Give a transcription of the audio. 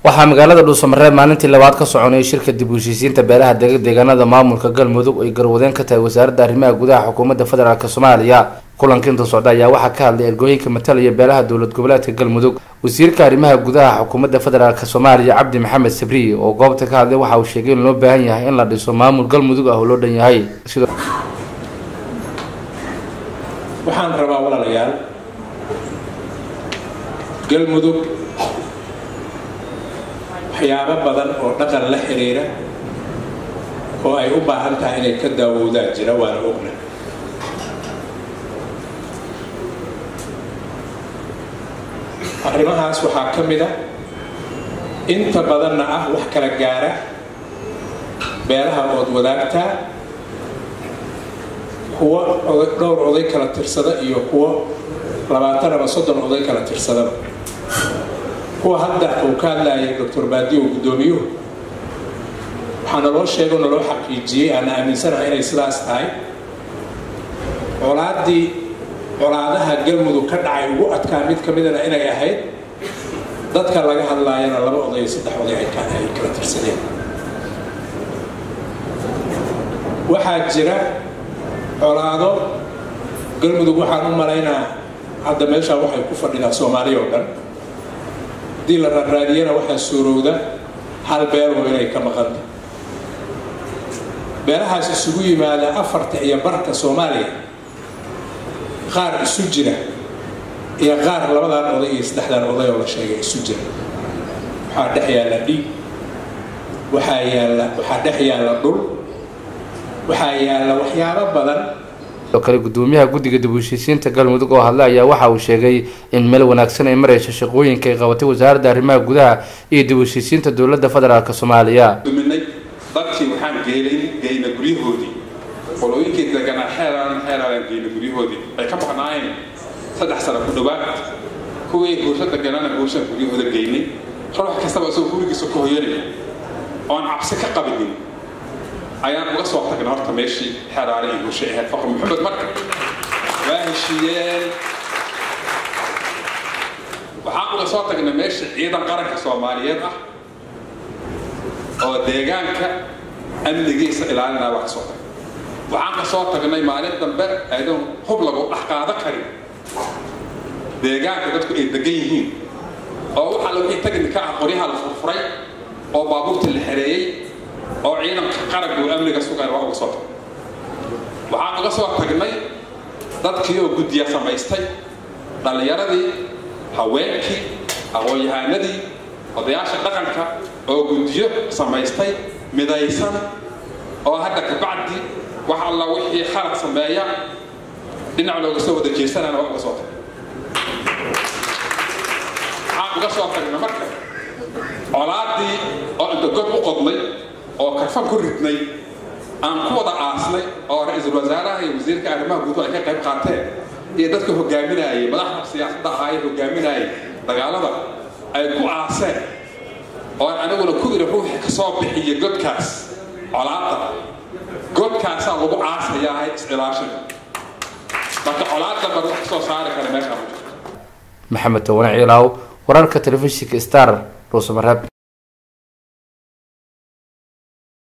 waxaa magaalada dhuusamareeb maalintii labaad ka soconayay shirka dib u heshiisiinta beelaha dega deegaanada maamulka galmudug ay garwadeen ka tahay wasaaradda arrimaha gudaha xukuumadda federaalk soomaaliya kulanka inta socda ayaa waxaa ka hadlay ergooyinka matalaya beelaha dowlad goboleedka galmudug wasiirka arrimaha gudaha xukuumadda federaalk soomaaliya cabdi maxamed sabri oo goobta ka hadlay waxa uu sheegay in loo baahan yahay in la dhiso maamul galmudug ah oo loo dhan yahay waxaan rabaa walaalayaal galmudug waxyaabo badan oo dhaqan la xiriira oo ay u baahan tahay inay ka daawowdaan jira waana ogna arrimahaas waxaa ka mid a inta badanna ah wax kala gaara beelaha ood wadaagtaa kuwo dhowr oday kala tirsada iyo kuwo labaatan ama soddon oday kala tirsadaba kuwa hadda uu ka hadlayay doctor baadiyo guddoomiyuhu waxaa naloo sheego naloo xaqiijiyey aana aaminsanaha inay sidaas tahay colaaddii colaadaha galmudug ka dhacay ugu adkaa mid ka midana inay ahayd dadka laga hadlaayana laba oday iyo saddex oday ay kala tirsadeen waxaa jira colaado galmudug waxaan u malaynaa hadda meeshaa waxay ku fadhidaa soomaaliya oo dhan haddii la raaraadiyana waxaa suurowda hal beeloo inay ka maqanta beelahaas isugu yimaada afarta iyo barka soomaaliya qaar isu jira iyo qaar labadan oday iyo saddexdan oday oo la sheegay isu jira waxaa dhex yaalla dhiig waxaa yaalla waxaa dhex yaalla dhul waxaa yaalla waxyaabo badan sidoo kale gudoomiyaha guddiga dib u heshiisiinta galmudug oo hadlay ayaa waxa uu sheegay in meel wanaagsan ay marayso shaqooyinka ay qabatay wasaaradda arrimaha gudaha iyo dib u heshiisiinta dowladda federaalk soomaaliya duminay dadkii waxaan geelay geyna guryahoodii qolooyinkii deganaa xeelaan xeelaalaan geyna guryahoodii ay ka maqnaayeen saddex sano ku dhawaad kuwii guursho deganana guurshaan guryahooda geynay ruux kastaba isagoo gurigiisa ku hoyanaya oon cabsi ka qabinin ayaan uga soo tagnay horta meeshii xeraale iyo guushay ahayd faqr maxamed marka waa heshiiyeen waxaan uga soo tagnay meeshii ciidan qaranka soomaaliyeed ah oo deegaanka amnigiisa ilaalinaa waa ka soo tagnay waxaan ka soo tagnay maalin dambe aydoon hub lagu dhex qaado karin deegaanka dadku ay degan yihiin oo waxaa lagu tagnika ah qoryaha la furfuray oo baabuurta la xereeyey oo ciidanka qaranka uu amniga sugay waa uga soo tagnay waxaan uga soo tagnay dadkii oo guddiya samaystay dhallinyaradii haweenkii aqoon-yahaanadii odayaasha dhaqanka oo guddiyo samaystay midaysan oo hadda kabacdi wax alla wixii khalad sameeya dhinac looga soo wada jeesanana waa uga soo tagnay waxaan uga soo tagnay marka colaadii oo inta god u qodnay oo karfan ku ridnay aan ku wada aasnay oo ra-iisul wasaaraha iyo wasiirka arrimaha guud ay ka qayb qaateen iyo dadka hogaaminayay madaxda siyaasadda ahaayee hogaaminayay dagaalada ay ku aaseen oo aniguna ku iri ruuxii ka soo bixiya godkaas colaadda godkaasaa lagu aasayaa is-ilaashin marka colaadda mar wax kasoo saari kara meeshaa ma jirto maxamed towane ciilaaw wararka telefishinka star dhuusamareeb